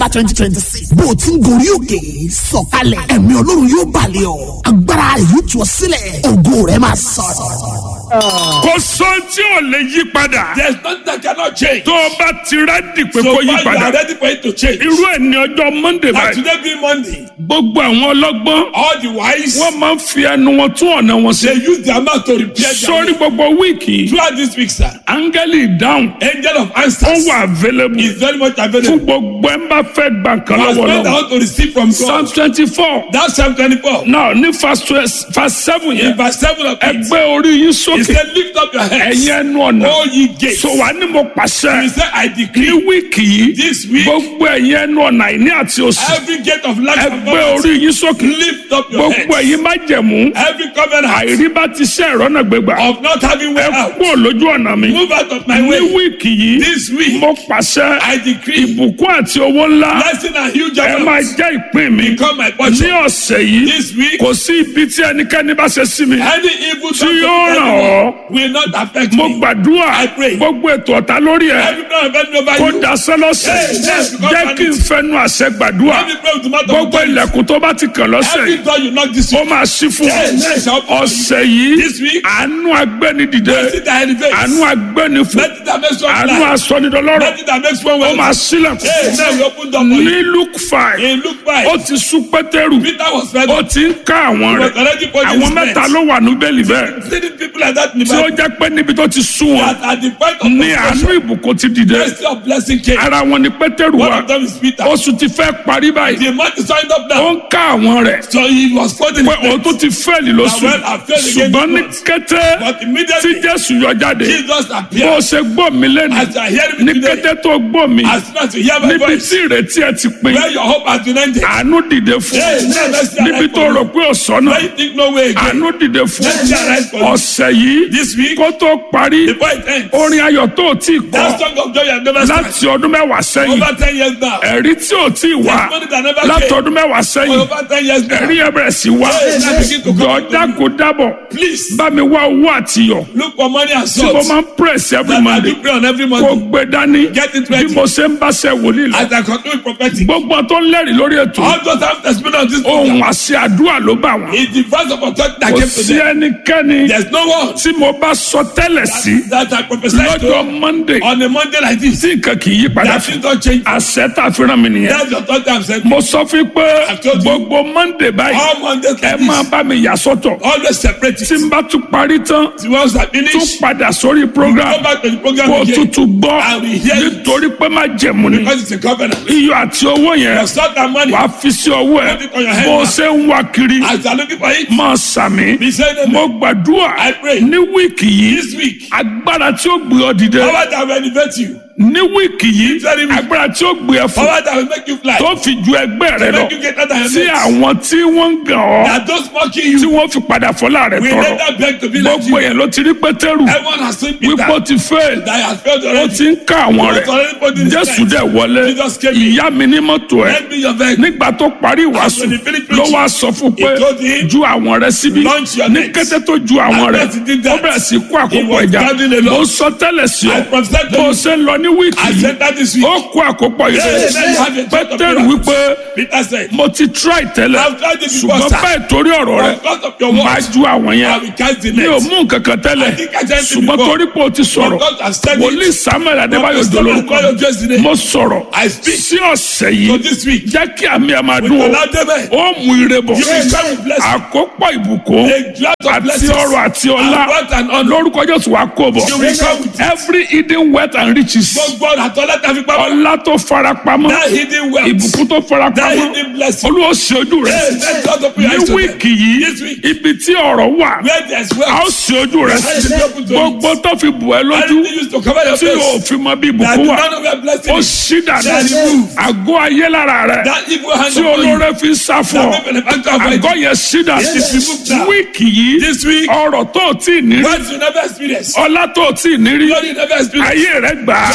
twenty twenty six bó o ti ń gorí òkè sọ̀kalẹ̀ ẹ̀mí ọlọ́run yóò balẹ̀ ọ́ agbára rẹ̀ yóò tú ọ sílẹ̀ ògo rẹ̀ máa sọ̀rọ̀. kò sọ tí ò lè yí padà. There's nothing that cannot change. tó o bá ti rẹ́dì pé So kó yí far you are padà. ready for it to change. irú ẹ̀ ní ọjọ́ monday Like báyìí. today being Monday, gbogbo àwọn ọlọ́gbọ́n all the wise, wọ́n máa ń fi ẹnu wọn tún ọ̀nà wọn they sí. use their mouth to repair their sórí gbogbo wíìkì yìí, Throughout this week, sir, áńgẹ́lì ìdáhùn angel of ó answers wà available is very much fún available. gbogbo ẹ̀ ń bá fẹ́ gbà kan As lọ́wọ́ men that lọ́wọ́. want to receive from psalm God. twenty four That's Psalm 24. náà ní verse twelve- verse seven In yẹn verse 7 of it, ẹgbẹ́ orí yín he sókè said, Lift up your heads, ẹ̀yin ẹnu ọ̀nà all ye gates. so wà ní mo pàṣẹ He said, I ní decree wíìkì yìí this week, gbogbo ẹ̀yin ẹnu ọ̀nà àìní àti òsì every gate of lack and ẹgbẹ́ poverty, orí yín sókè lift up your gbogbo heads. ẹ̀yin má jẹ̀mú Every covenant àìrí bá ti ṣe ìrọ́nà gbégbà of not having way ẹ out, kúrò lójú ọ̀nà mi move out of my ní way. wíìkì yìí This week, mo pàṣẹ I decree ìbùkún àti owó ńlá blessing and huge ẹ máa amounts jẹ́ ìpín mi become my ní portion. ọ̀sẹ̀ yìí This week, kò sí ibi tí ẹnikẹ́ni bá ṣe sí mi any evil tí done to yóò me ràn anymore ọ́ will not affect mo me. gbàdúrà I pray. gbogbo ètò ọ̀tá lórí ẹ̀ Every plan of enemy over kó you, daṣẹ́ lọ́sẹ̀ Yes, yes, because jẹ́ kí n fẹnu àṣẹ gbàdúrà every prayer with the mouth of gbogbo authority, ilẹ̀kùn tó bá ti kàn lọ́sẹ̀ every yìí door you knock this ó week, máa ṣí fún Yes, yes, ọ I'll- ọ̀sẹ̀ yìí This week, àánú agbẹ́ni dìde mercy that elevates, àánú agbẹ́ni fún mercy that makes one àánú fly, asọ́nidọ́lọ́rọ̀ mercy that makes one ó well. máa sílẹ̀kùn Hey, now we open door for ní you. luke five In Luke ó 5, ti sú pétérù Peter was fed ó up. ti ń ká àwọn He rẹ̀ was already put àwọn his mẹ́ta friends. ló wà ní bẹ́ẹ̀lì bẹ́ẹ̀ Seeing people like that in the tí ó Bible, jẹ́ pé níbi tó ti sú wọn that at the point of ní àánú frustration, ìbùkún ti dìde mercy of blessing came. ara wọn ni pétérù One wà of them is Peter. oṣù ti fẹ́ parí báyìí The man is signed up ó now. ń ká àwọn rẹ̀ So he was quoting pé his òun friends. tó ti fẹ́ẹ̀lì lóṣù That well, I failed again ṣùgbọ́n ní this kété But tí immediately, jésù yọ jáde Jesus bó o appeared. ṣe gbọ́ mi lẹ́nu As you are hearing ní me today, kété tó gbọ́ mi as soon as you hear my níbi voice, tí ìrètí ẹ ti pin where your hope has been ended, àánú dìde fún Yes, yes, yes, níbi yes, tó yes. rò pé ọ̀sán náà where you think no way again, àánú dìde fún Yes, yes, yes, yes. ọ̀sẹ̀ yìí this week, kó tó parí before it ends, orin ayọ̀ tó o tí kọ that song of joy you have never sang, láti ọdún mẹ́wàá sẹ́yìn over 10 years now, ẹ̀rí tí ò tí wá There's money that never láti came. ọdún mẹ́wàá sẹ́yìn over 10 years now, ẹ̀rí ẹ̀ bẹ̀rẹ̀ sí wá Yes, I begin to come dọ̀ọ́dá kò dábọ̀ please bá mi wá owó àtiyọ̀ look for money and tí mo salt máa ń press every that I monday do pray on every kó Monday. gbé dání Get it bí ready. mo ṣe ń bá ṣe wòlíì lọ As I continue with prophetic, gbogbo tó ń lẹ́rìí lórí ètò all those have testimony of this ohun program. àṣẹ àdúrà ló bá wọn It's the voice of authority that kò came to sí them. ẹnikẹ́ni There's no one tí mo bá sọ tẹ́lẹ̀ sí that I prophesied lọ́jọ́ to monday on a Monday like this. tí nǹkan kì í yí padà That fún things don't change. àṣẹ tá a fi rán mi nìyẹn That's the authority I'm saying. mo sọ fún yín pé told you. gbogbo monday báyìí All Mondays ẹ like máa this, bá mi yà sọ́tọ̀ always separate tí it. n bá tún parí tán The ones that tún finish, padà sórí program go back to the program kó again tutù gbọ́ I will hear you. nítorí pé má jẹ̀mú ni because it's a covenant. iyọ̀ àti owó yẹn Your salt and money, wàá fi sí ọwọ́ ẹ̀ Put it on your head bó o now. ṣe ń wá kiri as you are looking for it, máa sàmì be saying amen. mo gbàdúrà I pray. ní wíìkì yìí This week, agbára tí ó gbé ọ dìde power that will elevate you, ní wíìkì yìí Very weak. agbára tí ó gbé ẹ fún power that will make you fly, tó fi ju ẹgbẹ́ rẹ lọ make you get out of your tí net. àwọn tí wọ́n ń gàn ọ́ That those mocking tí you wọ́n fi padà fọlá rẹ will tọrọ never beg to be like gbogbo you. yẹn ló ti rí pétérù Everyone has seen wípé ó Peter ti fail that has failed ó already. ti ń ká àwọn He rẹ̀ was already put in his jésù place. dẹ̀ wọlé Jesus came in. ìyá mi ní mọ́tò ẹ̀ Lend me your vehicle. nígbà tó parí ìwàásù when he finished ló preaching, wá sọ fún pé he told him, ju àwọn rẹ̀ síbi "Launch your ní nets." kété tó ju àwọn And rẹ̀ as he did ó that, bẹ̀rẹ̀ sí kó àkókò was ẹja gathering a lot. mo sọ tẹ́lẹ̀ sí ọ I prophesied to bó o you. ṣe ń lọ ní wíìkì I yìí said that this week. ó kó àkópọ̀ yìí Yes, yes, have a church of pétérù miracles. wípé Peter said, mo ti try tẹ́lẹ̀ I've tried it before, ṣùgbọ́n sir. bẹ́ẹ̀ torí ọ̀rọ̀ rẹ̀ Because of your máa words, ju àwọn I yẹn will cast the mi ò net. mú nǹkan kan tẹ́lẹ̀ I think I said it ṣùgbọ́n before. torí pé o ti sọ̀rọ̀ God has said wòlíì it. samuel adébáyò Prophet Samuel dolórúkọ Adébáyò yesterday. mo sọ̀rọ̀ I speak. sí ọ̀sẹ̀ So yìí this week, jẹ́ kí àmì ẹ̀ máa with dún o Oladebe, ó mú ire bọ̀ you will come with blessing. àkópọ̀ ìbùkún A cloud of àti blessings. ọrọ̀ àti ọlá And wealth and honor. lórúkọ jésù wàá kó bọ̀ You will come with it. every hidden wealth and riches Gbogbo ọ̀nà àtọ́lá tàbí pamọ́. ọlá tó farapamọ́ That hidden wealth. ìbùkún tó That farapamọ́ hidden blessing. olúwa ṣe ojú rẹ̀ Yes, let God open your ní eyes to them. wíìkì yìí This week. ibi tí ọ̀rọ̀ wà Where there's a ó wealth. ṣe ojú rẹ̀ Yes, let God open to gbogbo it. tó fi bù ẹ́ lójú Anything used to cover your tí yóò face. fi mọ bí That ìbùkún the wà man of your blessing ó is. ṣí dànù That remove. àgọ́ ayé lára rẹ̀ That evil hand tí upon you. olóore fi ń sá fún ọ That benefactor of àgọ́ it. yẹn ṣí dànù Yes, remove that. wíìkì yìí This week, ọrọ̀ tó ò tí ì ní rí words you never experience. ọlá tó ò tí ì ní rí Glory you never experience. ayé rẹ̀ gbà á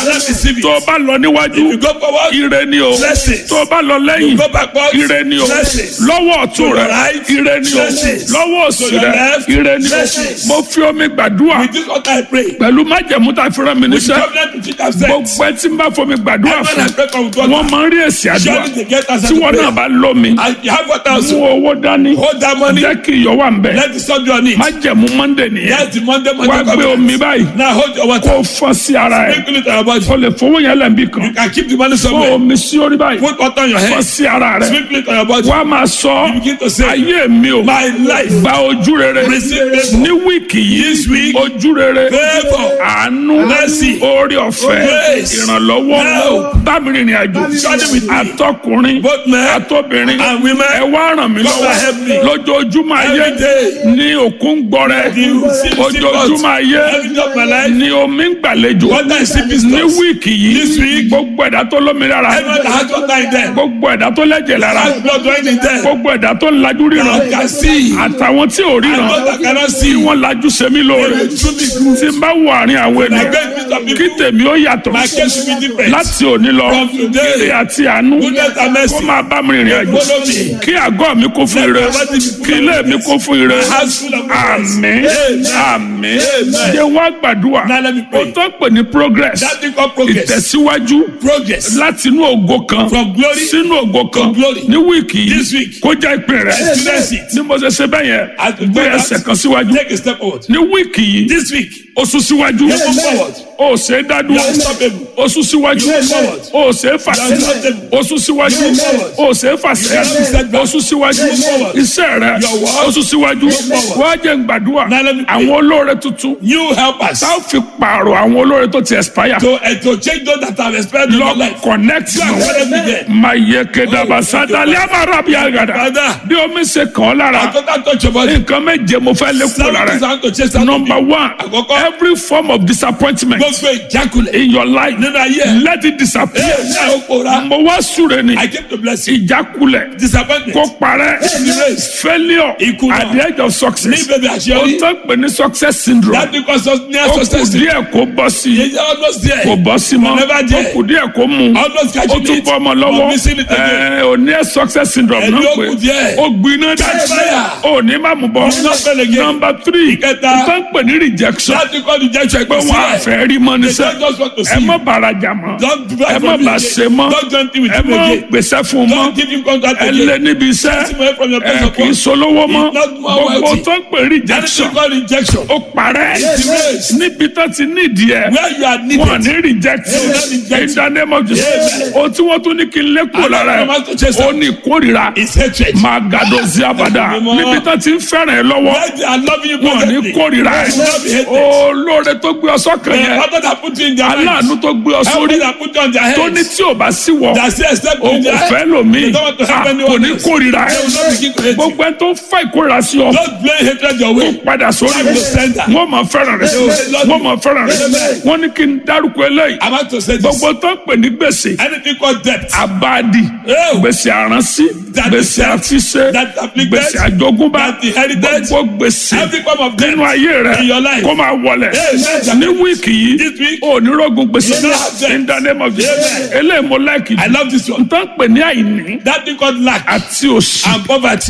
Let me see it. tó o bá lọ níwájú If you go forward, ire ni o Blessings. tó o bá lọ lẹ́yìn go backward, ire ni o Blessings. lọ́wọ́ ọ̀tún To rẹ your right, ire ni o Blessings. lọ́wọ́ òsì To your rẹ left, ire ni o Blessings. mo fi omi gbàdúrà With this what I pray. pẹ̀lú májẹ̀mú tá a fi rán mi With níṣẹ́ covenant which it has said. gbogbo ẹ tí n bá fomi gbàdúrà Everyone fún I pray for with God. wọn máa ń rí èsì àdúrà Surely they get answer tí to wọn náà prayer. bá lómi And you have what else? mú owó dání Hold that money. jẹ́ kí iyọ̀ wà ń bẹ̀ Let the sun be on it. májẹ̀mú monday nìyẹn That's the Monday wá Monday gbé covenant. omi báyìí Now hold your water. kó fọ́ sí ara ẹ̀ Sprinkle it on your body. o lè fowó yẹn lẹ́nbí kan You can keep the money kó somewhere. omi sí orí báyìí Put water on your fọ́ head. sí ara rẹ̀ Sprinkle it on your body. wá máa sọ You begin to say, ayé mi o My life. gba ojú rere Receive favor. ní wíìkì This yìí week, ojú rere Favor. àánú Mercy. orí ọ̀fẹ́ Grace. ìrànlọ́wọ́ Help. bámi rìnrìn àjò Journey with me. àtọkùnrin Both men àtobìnrin and women. ẹ wá ràn mí Come and help me. lọ́wọ́ lójoojúmọ́ ayé Every day. ní òkun gbọrẹ The ojoojúmọ́ ayé Every day of my life. ní omi ń gbàlejò Water is sleeping ní stores. wíìkì This yìí week. gbogbo ẹ̀dá tó lómi lára Everyone that has water in them. gbogbo ẹ̀dá tó lẹ́jẹ̀ lára Has blood running in them. gbogbo ẹ̀dá tó ń lajú ríran That can see. àtàwọn tí ò And ríran those that cannot tí see. wọ́n lajú sẹ́mi lóore They will truly good. tí n bá wọ àárín àwọn I ènìyàn beg you, some kí people. tèmi ó yàtọ̀ My case should be different. láti òní lọ From today. ire àti àánú Goodness and mercy. kó máa bá mi rìnrìn àjò Follow me. kí àgọ́ mi kó fún ire Let my body be full kí of ilé mi kó fún ire My house full of goodness. àmín Amen. àmín Amen. jẹ́ wá gbàdúrà Now let me pray. ó tó pè ní progress That thing called progress. ìtẹ̀síwájú Progress. láti inú ògo kan From glory sínú ògo kan to glory. ní wíìkì This yìí week. kó jẹ́ ìpín rẹ̀ Experience it. ní mo ṣe ṣe bẹ́ẹ̀ yẹn As we gbé do that, ẹsẹ̀ kan síwájú Take a step forward. ní wíìkì yìí This week. ó sún síwájú You move forward. ó ṣe é dádúró You are unstoppable. ó sún síwájú You move forward. ó ṣe é fà You are unstoppable. ó sún síwájú You move forward. ó ṣe é fà You are unstoppable. ó sún síwájú You move forward. iṣẹ́ rẹ̀ Your work. ó sún síwájú You move forward. wá jẹ́ n gbàdúrà Now let me pray. àwọn olóore tuntun You help us tá a fi pààrọ̀ àwọn olóore tó ti expire to, uh, to change those that have expired in your lọ life. connect You are mọ́ currently there. mayekedaba sadali amarabi agada Father. bí omi ṣe kàn ọ́ lára I total touch your body. nǹkan méje mo fẹ́ lé kúrò Seven lára things I ẹ̀ want to chase out of number you. one Àkọ́kọ́. every form of disappointment Gbogbo ìjákulẹ̀. in your life Nínú ayé ẹ̀. let it disappear Ẹ ní àwọn òpòra. mo wá súre ni I came to bless you. ìjákulẹ̀ Disappointment. kó parẹ́ Disgrace. failure Ìkùnà. at the edge of Ní success bèbè o àṣeyọrí. tán pè ní success syndrome That because of near ó kù success. díẹ̀ kó bọ́ sí i Yẹn jẹ́ almost there. kò bọ́ sí mọ́ Never ó there. kù díẹ̀ kó mú un Almost ó catching tún it. bọ́ ọmọ But lọ́wọ́ missing it again. ẹ ò ní ẹ success syndrome Ẹni náà ó pé kù díẹ̀. ó gbiná Catch fire. dájú ó ní má mú bọ́ Not fail again. number three Ìkẹta. tó ń pè ní rejection That because rejection pé is wọn there. àfẹ́ rí mọ́ They níṣẹ́ don't just want to ẹ see má you. bàrajà mọ́ Don't do ẹ that má for me bà again. ṣe mọ́ Don't join him with ẹ him má again. gbèsè fún mọ́ Don't give him contract ẹ again. lé níbi Take him iṣẹ́ away from your place ẹ of kì í work. solówó mọ́ He's not more gbogbo wealthy. tó ń pè rejection Anything called rejection. ó parẹ́ Disgrace. níbi tó ti nídìí ẹ Where you are needed. wọn ní reject They will not reject in the name of Jesus Amen. ohun tí wọ́n tún ní kí n lé kúrò lára I'm not to chase ẹ̀ ó them. ní ìkórìíra It's hatred. máa gàdó sí abàdà Mímọ́. níbi tó ti ń fẹ́ràn ẹ lọ́wọ́ Where they are loving you wọn ní perfectly. kórìíra ẹ They will not be hated. olóore tó gbé ọ sọ́kàn The yẹn father that put you in their aláàánú minds. tó gbé ọ Help sórí that put you on their tó ní heads. tí ò bá sí wọ That say except o in their kò fẹ́ head. lòmíì They don't want to help Ah, anyone kò ní else. kórìíra ẹ They will not begin to hate you. gbogbo ẹ tó ń fa ìkórìíra sí ọ Don't blame hatred your way. padà sórí Time to send her. wọn máa fẹ́ràn rẹ wọn máa fẹ́ràn rẹ wọn ní kí n dárúkọ eléyìí I'm about to say this. gbogbo tó ń pè ní gbèsè Anything called debt. abadi Oh. gbèsè àránsí That gbèsè is- àfiṣe that afflicted, gbèsè àjogúnbá that inherited, gbogbo gbèsè Every form of debt. nínú ayé rẹ in your life. kó máa wọlẹ̀ Amen. ní wíìkì This yìí week, onírógun gbèsè you will have debt. in the name of Jesus Amen. eléyìí mo láìkì I love this one. n tán pè ní àìní That thing called lack àti òṣì and poverty.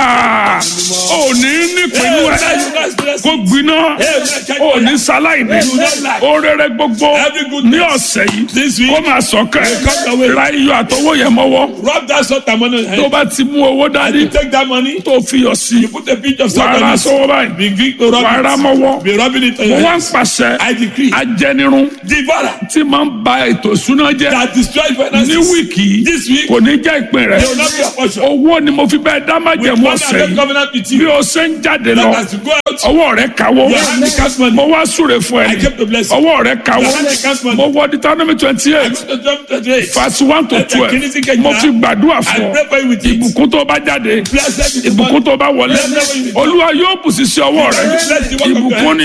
Ah, òní nípinnu Amen. ẹ You guys bless kó me. gbiná Amen. òní sáláìní You don't lack. orere gbogbo Every good ní thing. ọ̀sẹ̀ yìí This week, kó máa sọ̀kẹ́ will come your way. ra iyọ̀ àtọwọ́ yẹn mọ́wọ́ Rub that salt and money on your tó head. bá ti mú owó dání You take that money, tó fi yọ̀ sí you put a pinch of salt wàrà on sọ́wọ́ it. báyìí Begin to rub wàrà it. mọ́wọ́ Be rubbing it on mo your wá ń head. pàṣẹ I decree. ajẹnirun Devourer tí máa ń ba ètò ìṣúná jẹ́ that destroy ní finances. wíìkì yìí This week, kò ní jẹ́ ìpín rẹ̀ they will not be a portion. owó ni mo fi bẹ́ẹ̀ dá With májẹ̀mú money ọ̀sẹ̀ and yìí covenant with bí you. o ṣe ń jáde That lọ as you go out, ọwọ́ rẹ̀ kawó your hand becomes money. mo wá súre fún I ẹ came to bless you. ọwọ́ rẹ̀ kawó Your hand becomes money. mo wọ Deuteronomy twenty I eight go to John 28. verse one to Ẹsẹ̀ twelve kìíní sí kejìlá. mo fi gbàdúrà I fún ọ pray for you with it. ìbùkún tó bá jáde Blessed is the ìbùkún one. tó bá wọlé Blessed is the one. olúwa yóò bù sí sí ọwọ́ rẹ Blessed is the one of ìbùkún ni ìwọ jẹ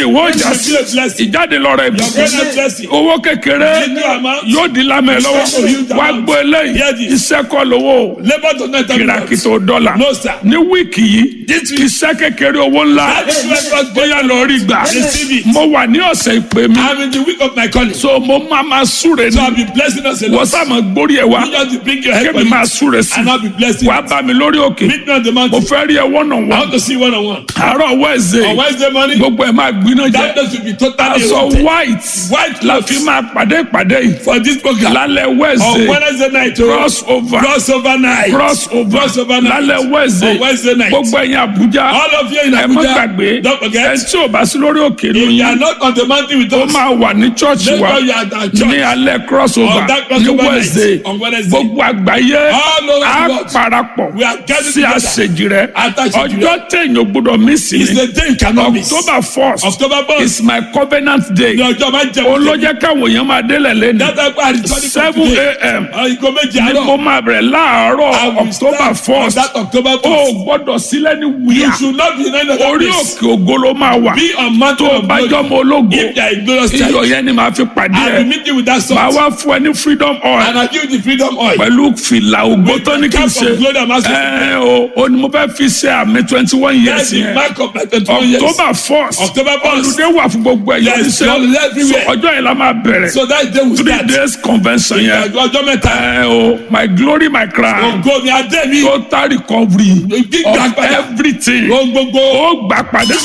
já You sí will be a blessing. ìjáde lọ́rọ̀ Your ìbùkún greatest blessing. owó kékeré Little amount. yóò di lámẹ̀ lọ́wọ́ Special huge wá amount. gbọ́ eléyìí Hear this. iṣẹ́ kọ́ lówó Labour does not have kìràkìtò dọ́là No, sir. ní wíìkì yìí This week. iṣẹ́ kékeré owó ńlá That is where God bóyá lọ rí gbà Receive it. mo wà ní ọ̀sẹ̀ ìpè mi I'm in the week of my calling. So so mo máa ma súre I'll ní be blessing us a wọ́n lot. sàmọ̀ gbórí ẹ̀ wá You just to bring your head kébì for máa it. súre sí And I'll be blessing. wàá bá mi lórí òkè Meet me on the mo mountain. fẹ́ rí ẹ wọ́nà I wọ́n want to see one on one. àárọ̀ On wẹ́ẹ̀sẹ̀ Wednesday morning, gbogbo ẹ̀ máa gbiná that jẹ́ day should be totally aṣọ eroded. white White la clothes. fi máa pàdé ìpàdé yìí for this program. lálẹ́ On wẹ́ẹ̀sẹ̀ Wednesday night, oh, cross over crossover night. cross over Crossover night. lálẹ́ On wẹ́ẹ̀sẹ̀ Wednesday night. gbogbo ẹ̀yin Àbújá All of you in ẹ má Abuja, gbàgbé don't ẹ forget. tí ò bá sí lórí òkè If you are lóyún not on the mountain with ó us, máa wà ní chọ́ọ̀chì make wa sure you are at our ní church. alẹ́ cross over On that ní crossover wẹ́ẹ̀sẹ̀ night. On Wednesday. gbogbo àgbáyé All over á the world. parapọ̀ We are gathered sí together. àṣejì rẹ At Àṣejì rẹ. ọjọ́ téèyàn gbọ́dọ̀ mí sí It's ni the day you cannot miss. October first October first. is my covenant day Ní ọjọ́ máa ń jẹun. olójẹ́ káwọn èèyàn máa délẹ̀ lẹ́nu Dátà pa àrísọ́ní seven a.m. Ìgò méjì ni mo àárọ̀. máa bẹ̀rẹ̀ I láàárọ̀ will October start on first that October o first. gbọ́dọ̀ sílẹ̀ ní You wíyà should not be in any other orí place. òkè ògo ló máa wà Be on mountain tó o of bá glory. jọmọ ológo If you are a glorious iyọ̀ child, yẹn ni màá fi pàdé I ẹ will meet you with that màá salt. wá fún ẹ ní freedom And oil I give you the freedom oil. pẹ̀lú fìlà ògbó With tó ní the kí n cap ṣe of glory and majesty. ẹ o o ni mo fẹ́ fi ṣe àmì twenty one years That's the yẹn mark of my 21 years. October first October first. olùdé wà fún gbogbo ẹ̀yà Yes, iṣẹ́ holiday everywhere. ọjọ́ yẹn la máa bẹ̀rẹ̀ So that day we three start. days convention yẹn Ọjọ́ mẹ́ta. ẹ o my glory my crown Ògo mi adé mi. total recovery Gbígbà of padà. everything Ohun gbogbo. ó gbà padà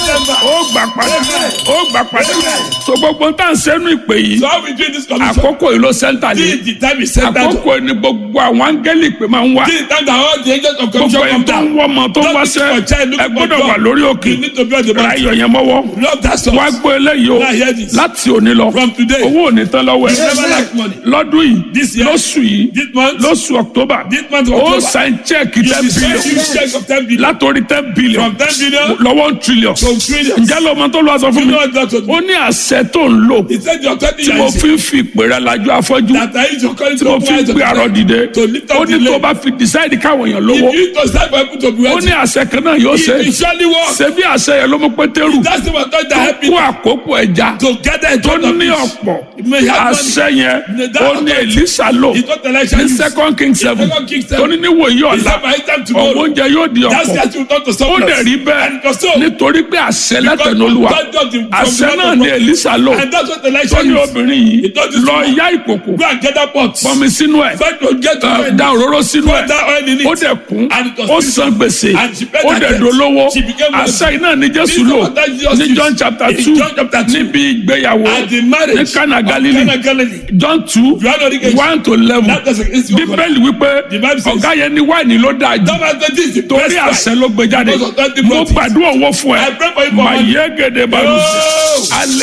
ó gbà padà ó gbà padà so gbogbo tá à ń sẹ́nu ìpè yìí So how we do this commission? àkókò yìí ló sẹ́ńtà ní Till the time is set down. àkókò yìí ni gbogbo àwọn áńgẹ́lì pé máa ń wá Till the time that all the angels of gbogbo commission ẹni come tó ń down. wọ́ ọmọ tó ń Don't wáṣẹ́ look for child, look ẹ for gbọ́dọ̀ God. wà lórí òkè You need to be on the ra mountain. iyọ̀ yẹn mọ́wọ́ Love that song. wá gbọ́ eléyìí o Now hear this. láti òní lọ From today. owó ò ní tán lọ́wọ́ You never ẹ lack money. lọ́dún This yìí year. lóṣù yìí This month. lóṣù October This month of ó October. sign check You ten will send billion you check of 10 billion. látòrí ten billion From 10 billion lọ́wọ́ trillion to trillions. ǹjẹ́ lọ́mọ tó lọ́ọ́ sọ fún You mi know what that was? ó ní àṣẹ tó ń lò He said your 20 tí mo years fi ń fi ìpè rẹ lajú afọ́jú that I use your calling tí to mo open fi ń eyes of gbé the àrọ blind. dìde To lift ó up ní the tó lame. bá fi decide káwọn èèyàn lówó If you to start for people to be ó ní wealthy, àṣẹ kan náà yóò ṣe it will surely work. ṣe bí àṣẹ yẹn ló mú pétérù That's the one that tó help kó you àkókò ẹja to gather in tó front of ní you. ọ̀pọ̀ You may have money. àṣẹ yẹn That ó ní authority. Èlíṣà lò It's not election. ní use. second king seven Second Kings tó seven. ní níwòyí It's ọ̀la not by time ọ̀wọ́ tomorrow. oúnjẹ yóò di That's ọ̀pọ̀ that you turn to ó surplus. dẹ̀ rí bẹ́ẹ̀ And it was so. nítorí pé àṣẹ Because látẹnulúwa God does the- from àṣẹ the náà mouth ní of- Èlíṣà lò And that's what tó election ní is. obìnrin yìí It does this lọ woman. yá ìkòkò Go and get that pot. pọnmi sínú ẹ̀ Find to get to ẹ, it. da òróró sínú Put ẹ̀ that oil in it. ó dẹ̀ kún And it was ó filled. san gbèsè And she paid ó her dẹ̀ debt. dolówó She became àṣẹ iná ní Jésù This lò was that Jesus ní used. John chapter In two John chapter two. níbi ìgbéyàwó At the marriage ní Cana of Galilee Cana Galilee. John two You are not engaged. one to eleven That doesn't exist. bíbélì wípé The Bible says- ọ̀gá yẹn ní wáìnì ló dáa jù That was the this is the torí best àṣẹ price. ló gbé jáde Because of that mo deposit. gbàdúrà owó fún ẹ I pray for you for mà money. yé gèdè balùwẹ̀ Oh! alẹ́